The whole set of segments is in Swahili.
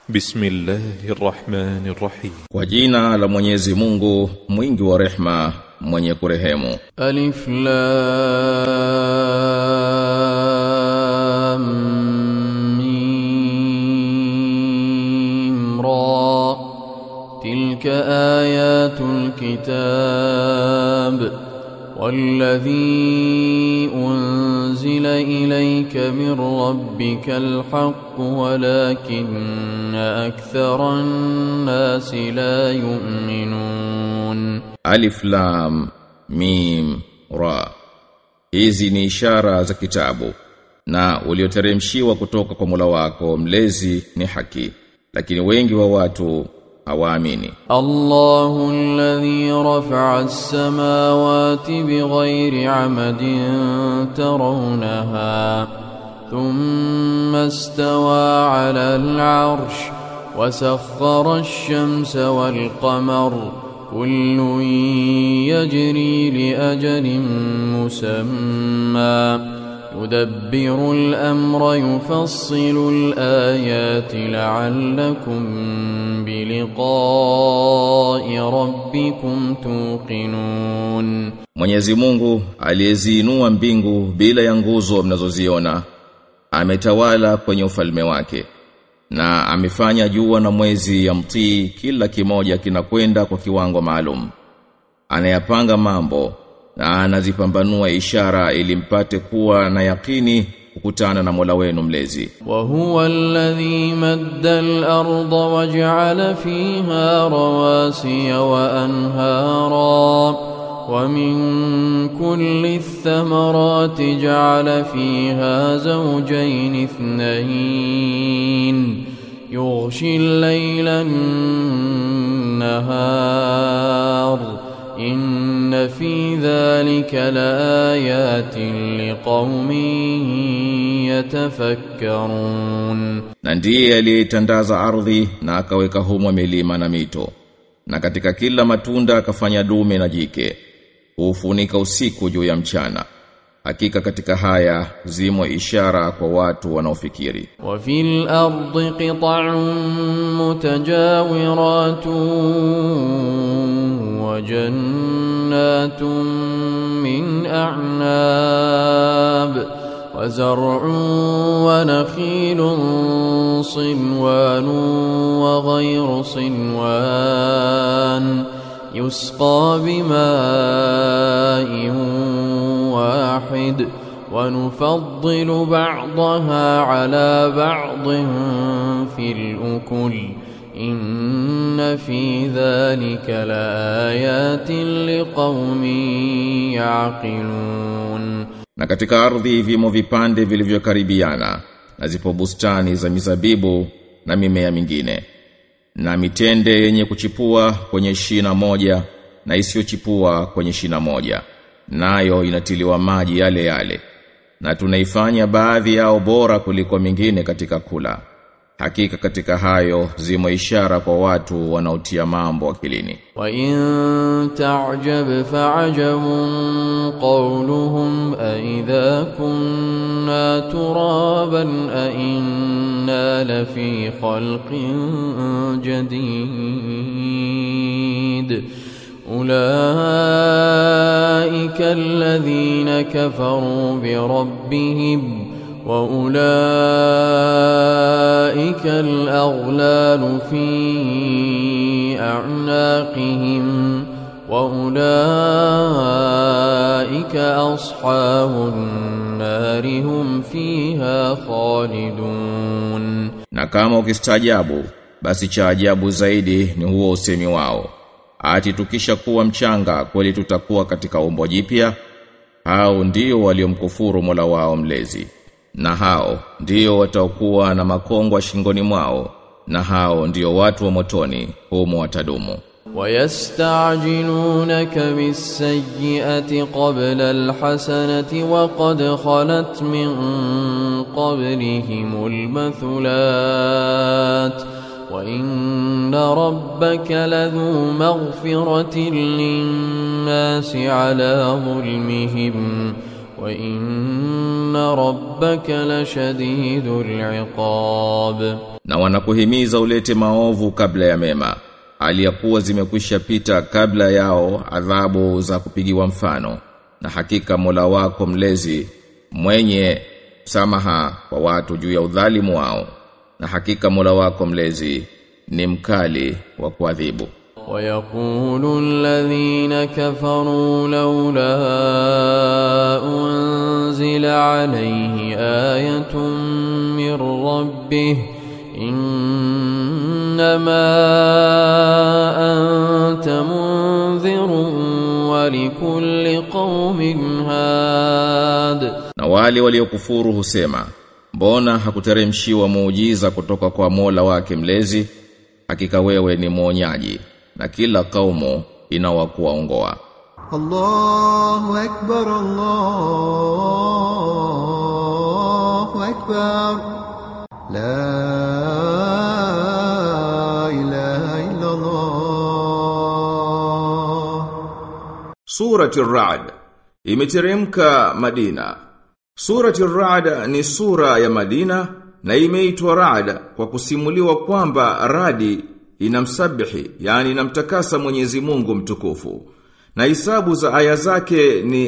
Bismillahir Rahmanir Rahim. Kwa jina la Mwenyezi Mungu mwingi wa rehma mwenye kurehemu. Alif Lam Mim Ra Tilka ayatul kitab والذي أنزل إليك من ربك الحق ولكن أكثر الناس لا يؤمنون Alif Lam Mim Ra. Hizi ni ishara za kitabu na ulioteremshiwa kutoka kwa Mola wako mlezi ni haki lakini wengi wa watu hawaamini. الله الذي رفع السماوات بغير عمد ترونها ثم استوى على العرش وسخر الشمس والقمر كل يجري لأجل مسمى يدبر الأمر يفصل الآيات لعلكم بلقاء ربكم توقنون Mwenyezi Mungu aliyeziinua mbingu bila ya nguzo mnazoziona ametawala kwenye ufalme wake na amefanya jua na mwezi ya mtii kila kimoja kinakwenda kwa kiwango maalum anayapanga mambo na anazipambanua ishara ili mpate kuwa na yakini kukutana na Mola wenu mlezi وهو الذي مد الأرض وجعل فيها رواسي وأنهارا ومن كل الثمرات جعل فيها زوجين اثنين يغشي الليل النهار إن في ذلك لآيات لقوم يتفكرون na ndiye aliyetandaza ardhi na akaweka humo milima na mito na katika kila matunda akafanya dume na jike hufunika usiku juu ya mchana hakika katika haya zimo ishara kwa watu wanaofikiri وفي الأرض قطع متجاورات وجنات من أعناب وزرع ونخيل صنوان وغير صنوان يسقى بماء واحد ونفضل بعضها على بعض في الأكل إن في ذلك لآيات لقوم يعقلون na katika ardhi vimo vipande vilivyokaribiana na zipo bustani za mizabibu na mimea mingine na mitende yenye kuchipua kwenye shina moja na isiyochipua kwenye shina moja nayo inatiliwa maji yale yale na tunaifanya baadhi yao bora kuliko mingine katika kula hakika katika hayo zimo ishara kwa watu wanaotia mambo akilini وإن تعجب فعجب قولهم أإذا كنا ترابا أإنا لفي خلق جديد أولئك الذين كفروا بربهم وأولئك الأغلال في أعناقهم وأولئك أصحاب النار هم فيها خالدون na kama ukistaajabu basi cha ajabu zaidi ni huo usemi wao ati tukisha kuwa mchanga kweli tutakuwa katika umbo jipya hao ndio waliomkufuru Mola wao mlezi na hao ndio watakuwa na makongwa shingoni mwao na hao ndio watu wa motoni humo watadumu ويستعجلونك بالسيئة قبل الحسنة وقد خلت من قبلهم المثلات وإن ربك لذو مغفرة للناس على ظلمهم وإن ربك لشديد العقاب na wanakuhimiza ulete maovu kabla ya mema aliyakuwa zimekwisha pita kabla yao adhabu za kupigiwa mfano na hakika Mola wako mlezi mwenye samaha kwa watu juu ya udhalimu wao na hakika Mola wako mlezi ni mkali wa kuadhibu ويقول الذين كفروا لولا أنزل عليه آية من ربه إنما أنت منذر ولكل قوم هاد na wale waliokufuru husema mbona hakuteremshiwa muujiza kutoka kwa Mola wake mlezi hakika wewe ni mwonyaji na kila kaumu inawakuwaongoa الله أكبر الله أكبر لا إله إلا الله Surati Ar-Ra'd imeteremka Madina. Surati Ar-Ra'd ni sura ya Madina na imeitwa Ra'd kwa kusimuliwa kwamba radi inamsabihi, yani inamtakasa Mwenyezi Mungu mtukufu. Na hisabu za aya zake ni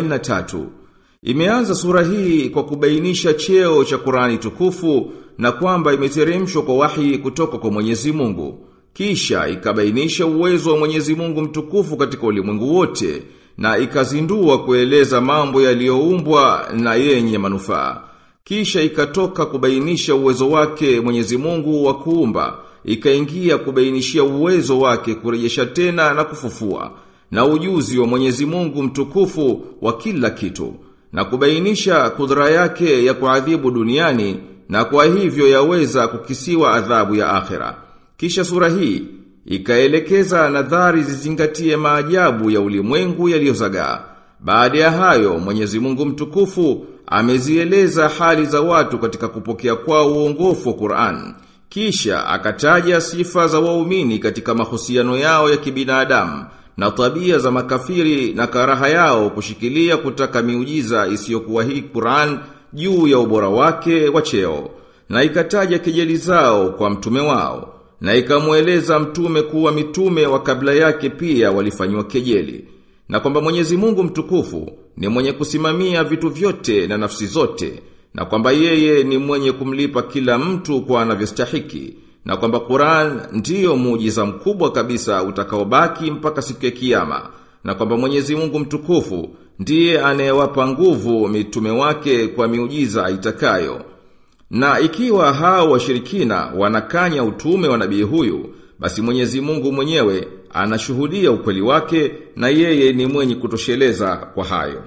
43. Imeanza sura hii kwa kubainisha cheo cha Qur'ani tukufu na kwamba imeteremshwa kwa wahi kutoka kwa Mwenyezi Mungu. Kisha ikabainisha uwezo wa Mwenyezi Mungu mtukufu katika ulimwengu wote na ikazindua kueleza mambo yaliyoumbwa na yenye manufaa. Kisha ikatoka kubainisha uwezo wake Mwenyezi Mungu wa kuumba, ikaingia kubainishia uwezo wake kurejesha tena na kufufua na ujuzi wa Mwenyezi Mungu mtukufu wa kila kitu na kubainisha kudra yake ya kuadhibu duniani na kwa hivyo yaweza kukisiwa adhabu ya akhera. Kisha sura hii ikaelekeza nadhari zizingatie maajabu ya ulimwengu yaliyozagaa. Baada ya hayo Mwenyezi Mungu mtukufu amezieleza hali za watu katika kupokea kwao uongofu wa Qur'an. Kisha akataja sifa za waumini katika mahusiano yao ya kibinadamu na tabia za makafiri na karaha yao kushikilia kutaka miujiza isiyokuwa hii Qur'an juu ya ubora wake wa cheo na ikataja kejeli zao kwa mtume wao na ikamweleza mtume kuwa mitume wa kabla yake pia walifanywa kejeli na kwamba Mwenyezi Mungu mtukufu ni mwenye kusimamia vitu vyote na nafsi zote na kwamba yeye ni mwenye kumlipa kila mtu kwa anavyostahiki na kwamba Qur'an ndiyo muujiza mkubwa kabisa utakaobaki mpaka siku ya kiyama na kwamba Mwenyezi Mungu mtukufu ndiye anayewapa nguvu mitume wake kwa miujiza itakayo na ikiwa hao washirikina wanakanya utume wa nabii huyu, basi Mwenyezi Mungu mwenyewe anashuhudia ukweli wake na yeye ni mwenye kutosheleza kwa hayo.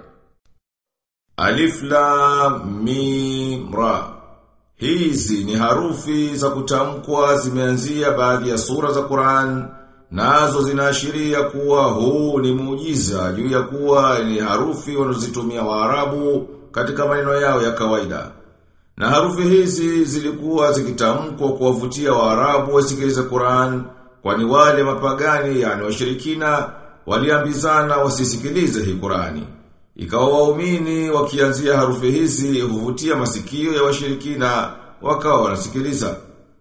Alif Lam Mim Ra. Hizi ni harufi za kutamkwa zimeanzia baadhi ya sura za Qur'an nazo zinaashiria kuwa huu ni muujiza juu ya kuwa ni harufi wanazozitumia Waarabu katika maneno yao ya kawaida. Na harufi hizi zilikuwa zikitamkwa kuwavutia Waarabu wasikilize Qur'an, kwani wale mapagani yani washirikina waliambizana wasisikilize hii Qur'ani. Ikawa waumini wakianzia harufi hizi huvutia masikio ya washirikina wakawa wanasikiliza.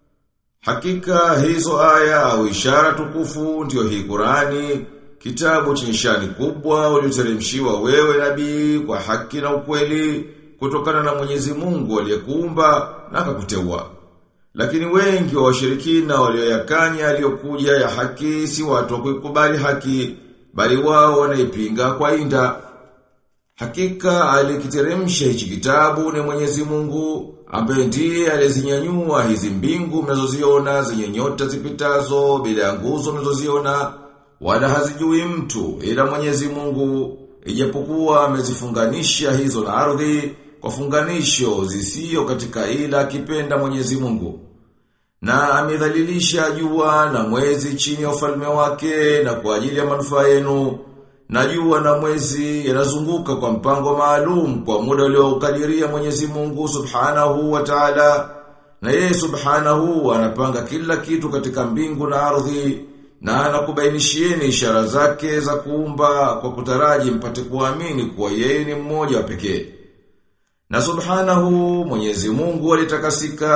Hakika hizo aya au ishara tukufu ndio hii Qur'ani, kitabu chenye shani kubwa ulioteremshiwa wewe nabii kwa haki na ukweli kutokana na Mwenyezi Mungu aliyekuumba na akakuteua. Lakini wengi wa washirikina walioyakanya aliyokuja ya haki si watu wa kuikubali haki, bali wao wanaipinga kwa inda. Hakika alikiteremsha hichi kitabu ni Mwenyezi Mungu ambaye ndiye alizinyanyua hizi mbingu mnazoziona zenye nyota zipitazo bila ya nguzo mnazoziona wala hazijui mtu ila Mwenyezi Mungu ijapokuwa amezifunganisha hizo na ardhi kwa funganisho zisio katika ila akipenda Mwenyezi Mungu. Na amedhalilisha jua na mwezi chini ya ufalme wake na kwa ajili ya manufaa yenu. Na jua na mwezi yanazunguka kwa mpango maalum kwa muda uliokadiria Mwenyezi Mungu Subhanahu wa Ta'ala. Na yeye Subhanahu anapanga kila kitu katika mbingu na ardhi na anakubainishieni ishara zake za kuumba kwa kutaraji mpate kuamini kuwa yeye ni mmoja wa pekee. Na subhanahu Mwenyezi Mungu alitakasika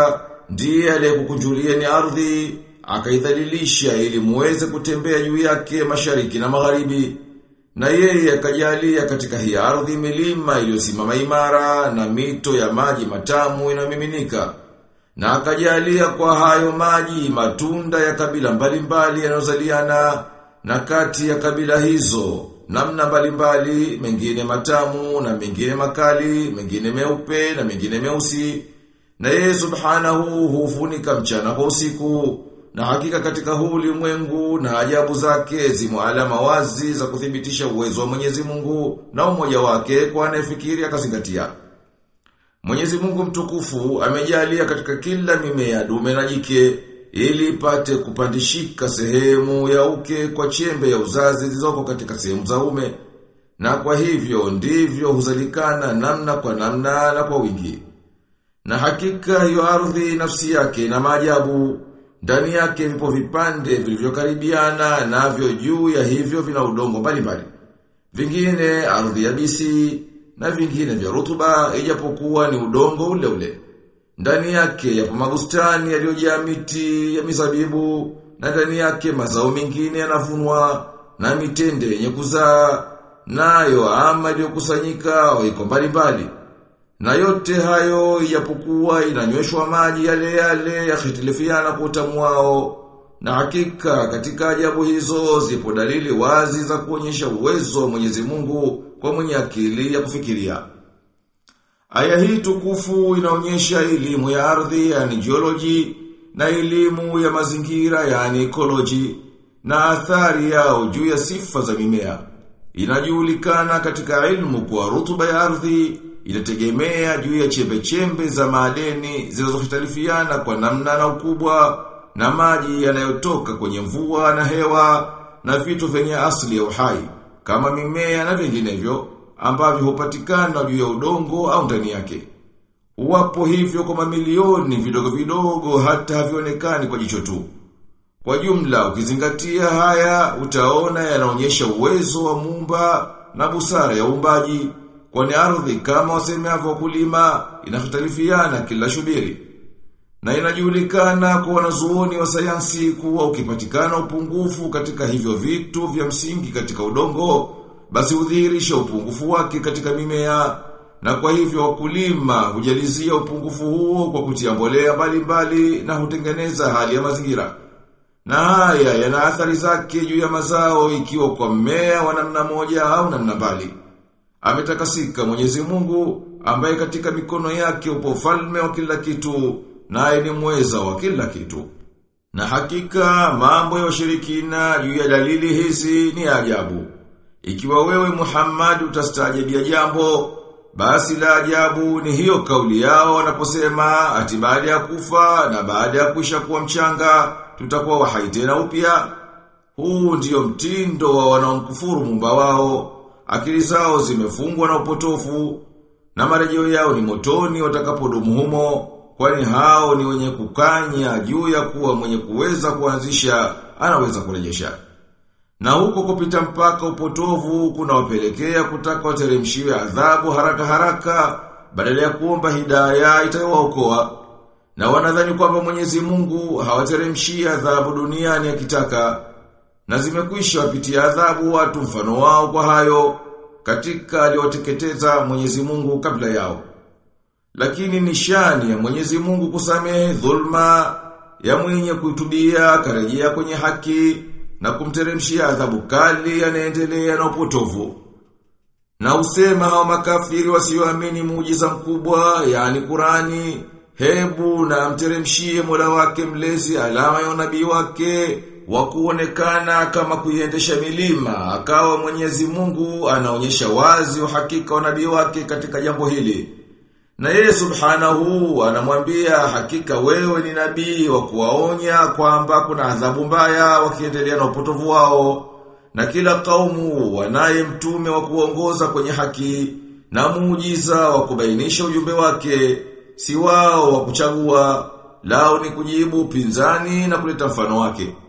ndiye aliyekukunjulieni ardhi akaidhalilisha ili muweze kutembea juu yake mashariki na magharibi na yeye akajalia katika hii ardhi milima iliyosimama imara na mito ya maji matamu inayomiminika na akajalia kwa hayo maji matunda ya kabila mbalimbali yanayozaliana na kati ya kabila hizo namna mbalimbali mengine matamu na mengine makali mengine meupe na mengine meusi na yeye subhanahu hufunika mchana kwa usiku na hakika katika huu ulimwengu na ajabu zake zimo alama wazi za kuthibitisha uwezo wa Mwenyezi Mungu na umoja wake kwa anayefikiri akazingatia. Mwenyezi Mungu mtukufu amejalia katika kila mimea dume na jike ili ipate kupandishika sehemu ya uke kwa chembe ya uzazi zilizoko katika sehemu za ume. Na kwa hivyo ndivyo huzalikana namna kwa namna na kwa wingi. Na hakika hiyo ardhi nafsi yake na maajabu ndani yake vipo vipande vilivyokaribiana navyo juu ya hivyo vina udongo mbalimbali. Vingine ardhi ya bisi na vingine vya rutuba ijapokuwa ni udongo ule ule. Ndani yake yapo mabustani yaliyojaa miti ya mizabibu na ndani yake mazao mengine yanavunwa na mitende yenye kuzaa nayo ama iliyokusanyika iko mbalimbali. Na yote hayo ijapokuwa inanyweshwa maji yale yale yakhitilifiana kwa utamu wao. Na hakika katika ajabu hizo zipo dalili wazi za kuonyesha uwezo wa Mwenyezi Mungu kwa mwenye akili ya kufikiria. Aya hii tukufu inaonyesha elimu ya ardhi yani geology na elimu ya mazingira yani ecology na athari yao juu ya sifa za mimea. Inajulikana katika ilmu kwa rutuba ya ardhi inategemea juu ya chembe-chembe za madeni zinazohitalifiana kwa namna na ukubwa na maji yanayotoka kwenye mvua na hewa na vitu vyenye asili ya uhai kama mimea na vinginevyo ambavyo hupatikana juu ya udongo au ndani yake. Wapo hivyo kwa mamilioni vidogo vidogo hata havionekani kwa jicho tu. Kwa jumla ukizingatia haya utaona yanaonyesha uwezo wa muumba na busara ya uumbaji kwani ardhi kama wasemavyo wakulima inahitalifiana kila shubiri. Na inajulikana kwa wanazuoni wa sayansi kuwa ukipatikana upungufu katika hivyo vitu vya msingi katika udongo, basi udhihirisha upungufu wake katika mimea, na kwa hivyo wakulima hujalizia upungufu huo kwa kutia mbolea mbalimbali na hutengeneza hali ya mazingira. Na haya yana athari zake juu ya mazao ikiwa kwa mmea wa namna moja au namna mbali. Ametakasika Mwenyezi Mungu ambaye katika mikono yake upo ufalme wa kila kitu naye ni mweza wa kila kitu. Na hakika mambo ya washirikina juu ya dalili hizi ni ajabu. Ikiwa wewe Muhammad utastaajabia jambo, basi la ajabu ni hiyo kauli yao wanaposema ati baada ya kufa na baada ya kuisha kuwa mchanga tutakuwa wahai tena upya. Huu ndiyo mtindo wa wanaomkufuru Muumba wao. Akili zao zimefungwa na upotofu na marejeo yao ni motoni watakapodumu humo kwani hao ni wenye kukanya juu ya kuwa mwenye kuweza kuanzisha anaweza kurejesha. Na huko kupita mpaka upotovu kuna wapelekea kutaka wateremshiwe adhabu haraka haraka badala ya kuomba hidayah itayowaokoa. Na wanadhani kwamba Mwenyezi Mungu hawateremshii adhabu duniani akitaka na zimekwisha wapitia adhabu watu mfano wao kwa hayo katika aliwateketeza Mwenyezi Mungu kabla yao. Lakini nishani ya Mwenyezi Mungu kusamehe dhulma ya mwenye kuitubia karejea kwenye haki na kumteremshia adhabu kali yanaendelea na upotovu. Na usema hao makafiri wasioamini muujiza mkubwa yani Qurani hebu na mteremshie Mola wake mlezi alama ya unabii wake wa kuonekana kama kuiendesha milima akawa Mwenyezi Mungu anaonyesha wazi uhakika wa nabii wake katika jambo hili. Na yeye subhanahu anamwambia hakika wewe ni nabii wa kuwaonya kwamba kuna adhabu mbaya wakiendelea na upotovu wao. Na kila kaumu wanaye mtume wa kuongoza kwenye haki na muujiza wa kubainisha ujumbe wake, si wao wa kuchagua, lao ni kujibu pinzani na kuleta mfano wake.